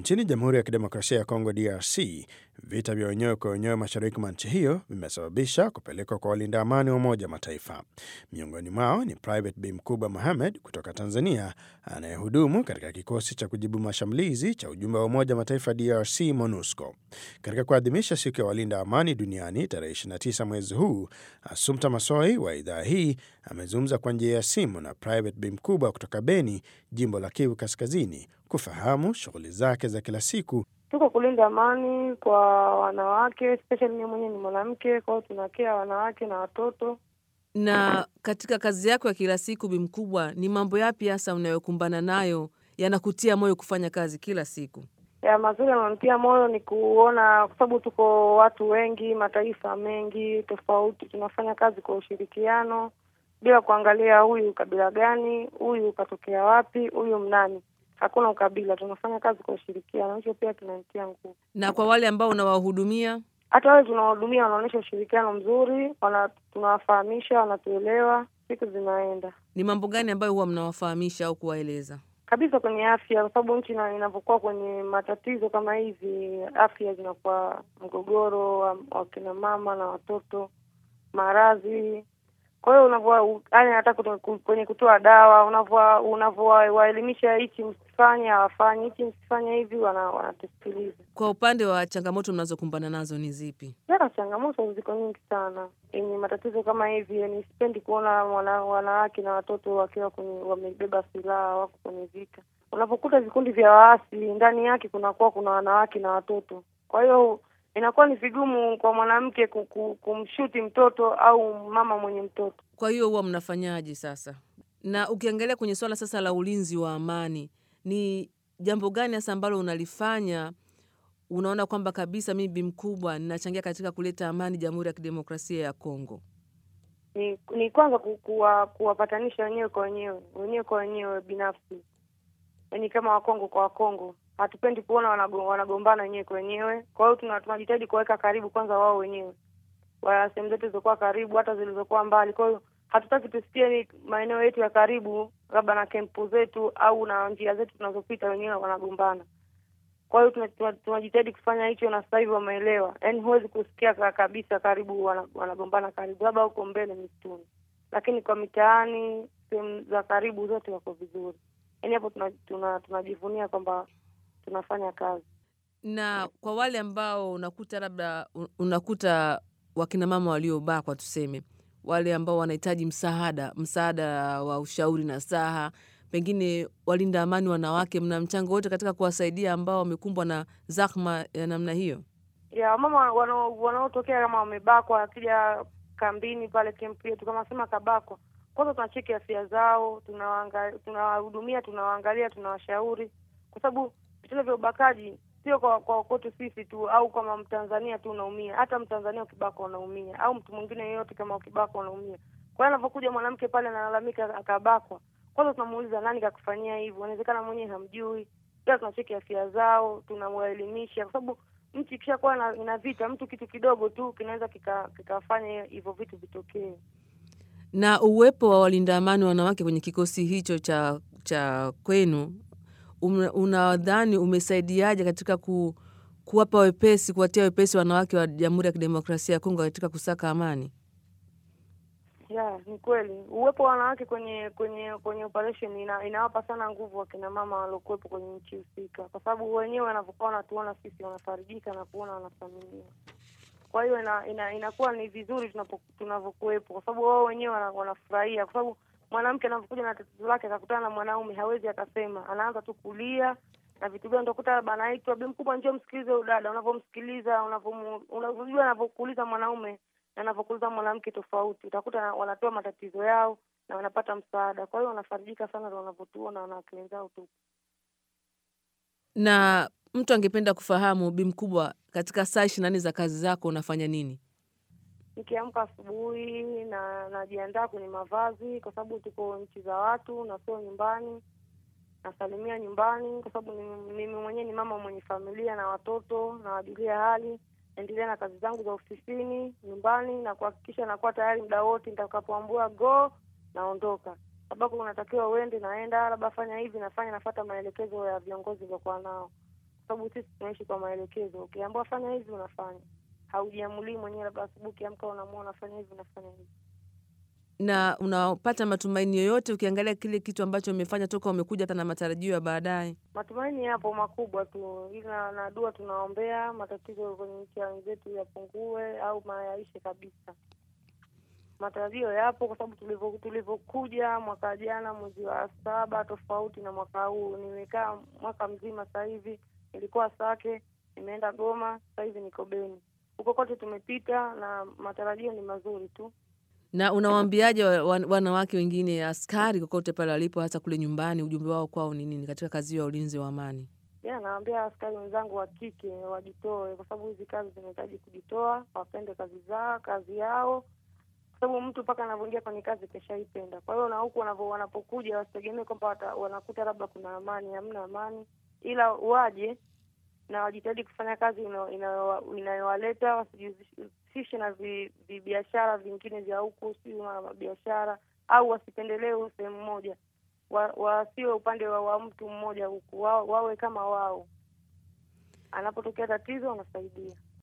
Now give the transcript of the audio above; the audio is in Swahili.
Nchini Jamhuri ya Kidemokrasia ya Kongo, DRC, vita vya wenyewe kwa wenyewe mashariki mwa nchi hiyo vimesababisha kupelekwa kwa walinda amani wa Umoja wa Mataifa. Miongoni mwao ni Private Bi Mkubwa Mohamed kutoka Tanzania, anayehudumu katika kikosi cha kujibu mashambulizi cha ujumbe wa Umoja wa Mataifa DRC, MONUSCO. Katika kuadhimisha siku ya walinda amani duniani tarehe 29 mwezi huu, Asumta Masoi wa idhaa hii amezungumza kwa njia ya simu na Private Bi Mkubwa kutoka Beni, jimbo la Kivu Kaskazini, kufahamu shughuli zake za kila siku. Tuko kulinda amani kwa wanawake, especially mimi mwenyewe ni mwanamke, kwa hiyo tunakea wanawake na watoto. Na katika kazi yako ya kila siku, Bi Mkubwa, ni mambo yapi hasa unayokumbana nayo yanakutia moyo kufanya kazi kila siku? Ya mazuri yananitia moyo ni kuona, kwa sababu tuko watu wengi, mataifa mengi tofauti, tunafanya kazi kwa ushirikiano bila kuangalia huyu kabila gani, huyu katokea wapi, huyu mnani. Hakuna ukabila, tunafanya kazi kwa ushirikiano. Hicho pia kinanitia nguvu. Na kwa wale ambao unawahudumia, Hata wale tunawahudumia wanaonyesha ushirikiano mzuri, wana tunawafahamisha, wanatuelewa, siku zinaenda ni mambo gani ambayo huwa mnawafahamisha au kuwaeleza? kabisa kwenye afya, kwa sababu nchi ina- inavyokuwa kwenye matatizo kama hivi, afya zinakuwa mgogoro wa, wa kina mama na watoto, maradhi. Kwa hiyo unavyo yani, hata kuto- ku- kwenye kutoa dawa, unavyo unavyowaelimisha, hichi msifanye, hawafanyi hichi, msifanye hivi, wana- wanatusikiliza. Kwa upande wa changamoto mnazokumbana nazo ni zipi? Jana changamoto ziko nyingi sana yenye matatizo kama hivi. Yani sipendi kuona wana, wanawake na watoto wakiwa kwenye wamebeba silaha wako kwenye vita. Unapokuta vikundi vya waasi ndani yake kunakuwa kuna wanawake na watoto, kwa hiyo inakuwa ni vigumu kwa mwanamke ku- ku- kumshuti mtoto au mama mwenye mtoto. Kwa hiyo huwa mnafanyaje sasa? Na ukiangalia kwenye swala sasa la ulinzi wa amani, ni jambo gani hasa ambalo unalifanya unaona kwamba kabisa mimi Bi Mkubwa ninachangia katika kuleta amani Jamhuri ya Kidemokrasia ya Kongo? Ni, ni kwanza ku- kuwa- kuwapatanisha wenyewe kwa wenyewe wenyewe kwa wenyewe binafsi, yaani kama Wakongo kwa Wakongo hatupendi kuona wanago- wanagombana wenyewe kwa wenyewe. Kwa hiyo tuna- tunajitahidi kuwaweka karibu kwanza wao wenyewe, wa sehemu zetu zilizokuwa karibu, hata zilizokuwa mbali. Kwa hiyo hatutaki tusikie ni maeneo yetu ya karibu, labda na kempu zetu au na njia zetu tunazopita wenyewe wanagombana. Kwa hiyo tuna- tuna- tunajitahidi kufanya hicho, na sasa hivi wameelewa. Yaani huwezi kusikia ka- kabisa karibu wana- wanagombana karibu, labda huko mbele msituni, lakini kwa mitaani, sehemu za karibu zote wako vizuri. Yaani hapo tuna- tuna- tunajivunia kwamba tunafanya kazi. Na kwa wale ambao unakuta labda un- unakuta wakina mama waliobakwa, tuseme wale ambao wanahitaji msaada, msaada wa ushauri na saha, pengine walinda amani wanawake, mna mchango wote katika kuwasaidia ambao wamekumbwa na zahma ya namna hiyo? ya wamama wanao- wanaotokea kama wamebakwa, wakija kambini pale kempu yetu, kama sema kabakwa, kwanza tunacheki afya zao, tunawaanga- tunawahudumia, tunawaangalia, tunawashauri, kwa sababu vitendo vya ubakaji sio kwa kwa kwetu sisi tu au kama Mtanzania tu unaumia, hata Mtanzania ukibakwa unaumia, au mtu mwingine yeyote kama ukibakwa unaumia. Kwa hiyo anapokuja mwanamke pale analalamika akabakwa, kwanza tunamuuliza nani kakufanyia hivyo, inawezekana mwenyewe hamjui, pia tunacheki afya zao, tunawaelimisha kwa sababu nchi ikishakuwa na- ina vita, mtu kitu kidogo tu kinaweza kika- kikafanya hivyo vitu vitokee. Na uwepo wa walinda amani wanawake kwenye kikosi hicho cha cha kwenu um- unadhani umesaidiaje katika ku, kuwapa wepesi, kuwatia wepesi wanawake wa Jamhuri ya Kidemokrasia ya Kongo katika kusaka amani? Ya, ni kweli uwepo wa wanawake kwenye kwenye kwenye operation ina, inawapa sana nguvu wakina mama waliokuwepo kwenye nchi husika, kwa sababu wenyewe wanavyokuwa wanatuona sisi wanafarijika na kuona wanathaminiwa. Kwa hiyo ina, ina, inakuwa ni vizuri tunapo- tunavyokuwepo, kwa sababu wao wenyewe wana- wanafurahia, kwa sababu mwanamke anapokuja na tatizo lake akakutana na mwanaume hawezi akasema, anaanza tu kulia na vitu gani, utakuta labda anaitwa bi mkubwa, njoo msikilize huyu dada. Unavyomsikiliza unavyomu- unavyojua anavyokuuliza mwanaume na anavyokuuliza mwanamke tofauti, utakuta wanatoa matatizo yao na wanapata msaada. Kwa hiyo wanafarijika sana ndo wanavyotuona wanawake wenzao tu. Na mtu angependa kufahamu, Bi Mkubwa, katika saa ishirini na nne za kazi zako unafanya nini? Nikiamka asubuhi na najiandaa kwenye mavazi, kwa sababu tuko nchi za watu na sio nyumbani. Nasalimia nyumbani, kwa sababu ni- mimi mwenyewe ni mama mwenye familia na watoto, nawajulia hali, naendelea na kazi zangu za ofisini, nyumbani, na kuhakikisha nakuwa tayari muda wote nitakapoambua go, naondoka. Sababu unatakiwa uende, naenda, labda fanya hivi, nafanya, nafata maelekezo ya viongozi niliokuwa nao, kwa sababu sisi tunaishi kwa maelekezo. Ukiambiwa fanya hivi unafanya, haujiamulii mwenyewe, labda asubuhi ukiamka unaamua unafanya hivi unafanya hivi. Na unapata matumaini yoyote ukiangalia kile kitu ambacho umefanya toka umekuja, hata na matarajio ya baadaye? Matumaini yapo makubwa tu, ila na dua tunaombea matatizo kwenye nchi ya wenzetu yapungue au mayaishe kabisa. Matarajio yapo kwa sababu tulivyo tulivyokuja mwaka jana mwezi wa saba tofauti na mwaka huu. Nimekaa mwaka mzima sasa hivi, nilikuwa Sake, nimeenda Goma, sasa hivi niko Beni. Huko kote tumepita na matarajio ni mazuri tu. Na unawaambiaje wa- wa- wanawake wengine askari kokote pale walipo, hasa kule nyumbani, ujumbe wao kwao ni nini katika kazi hiyo ya ulinzi wa amani? Ya, naambia askari wenzangu wa kike wajitoe, kwa sababu hizi kazi zinahitaji kujitoa, wapende kazi zao, kazi yao, kwa sababu mtu mpaka anavyoingia kwenye kazi keshaipenda. Kwa hiyo na huku wanavyo wanapokuja wasitegemee kwamba wata- wanakuta labda kuna amani, hamna amani, ila waje na wajitahidi kufanya kazi ina- inayo- inayowaleta, wasijihusishe na vi- vibiashara vingine vya huku, si biashara au wasipendelee sehemu moja wa- wasiwe upande wa, wa mtu mmoja huku, wa, wawe kama wao. Anapotokea tatizo wanasaidia.